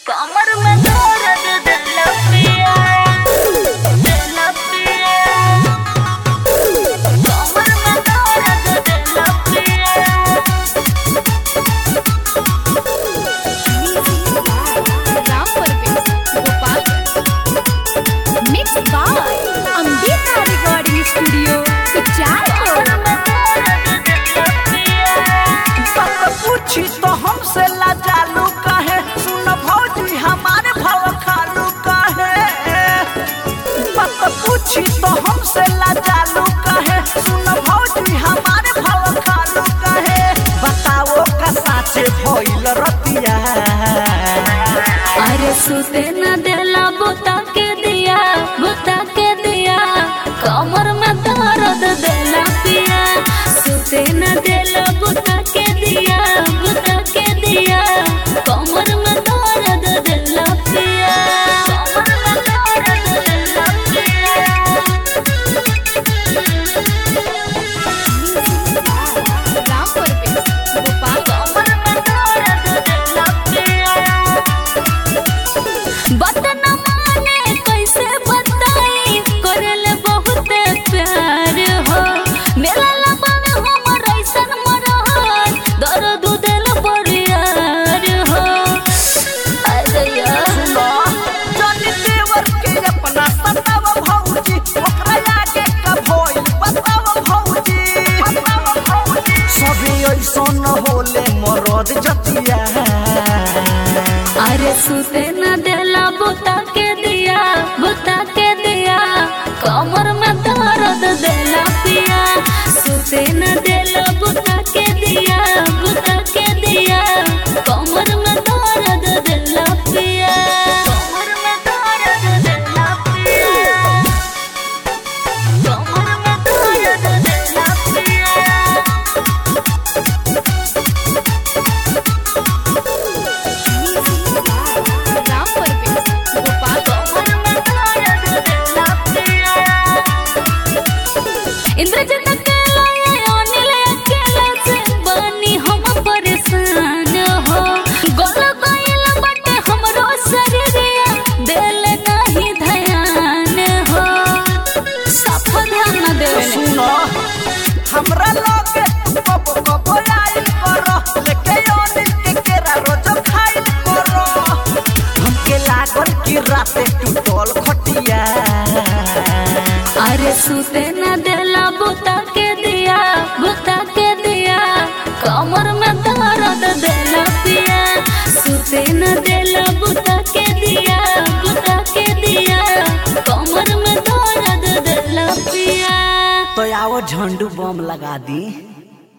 कमर में दर्द दिल पिया दिल पिया कमर में दर्द दिल पिया Ram Parvesh Gopalganj mix by Ambika recording studio Ucharpur बात पूछी तो हमसे लाजालू कहे सुन भौजी हमारे भाव खालू कहे बात पूछी तो हमसे लाजालू कहे सुन भौजी हमारे भाव खालू कहे बताओ का साचे भइल रतिया अरे सुते न देला बुता के दिया बुता के दिया कमर में दर्द देला पिया सुते न देला बुता के दिया बुता के दिया कमर में दर्द देला पिया कमर में दर्द देला पिया राम परवेश गोपालगंज बतन माने कैसे बताई करल बहुत प्यार हो मेरा लबन हमर ऐसन मरहन दर्द दिल बरियार हो अरे यार जानी देवर के अपना सताव भौजी ओकरा आगे का भइल बताव भौजी सभी ऐसन होले मरद जतिया अरे सुते न देला बुता के दिया बुता के दिया कमर में दर्द देला पिया सुते न देला बुता के दिया बुता के दिया कमर में दर्द देला पिया कमर में दर्द देला पिया कमर में दर्द देला पिया राम परवेश गोपालगंज इंद्रजन अकेला ये अनिल अकेला से बनी हम परेशान हो गोल गइल बटे हमरो शरीरिया दिल नहीं ध्यान हो सफा ध्यान न देवे सुनो हमरा लगे कब कब आइल करो लेके ओनिल के केरा रोज खाइल करो हमके लागल कि राते टूटल खटिया अरे सुते न देला बुता के दिया बुता के दिया कमर में दर्द देला पिया सुते न देला बुता के दिया बुता के दिया कमर में दर्द देला पिया तो आओ झंडू बम लगा दी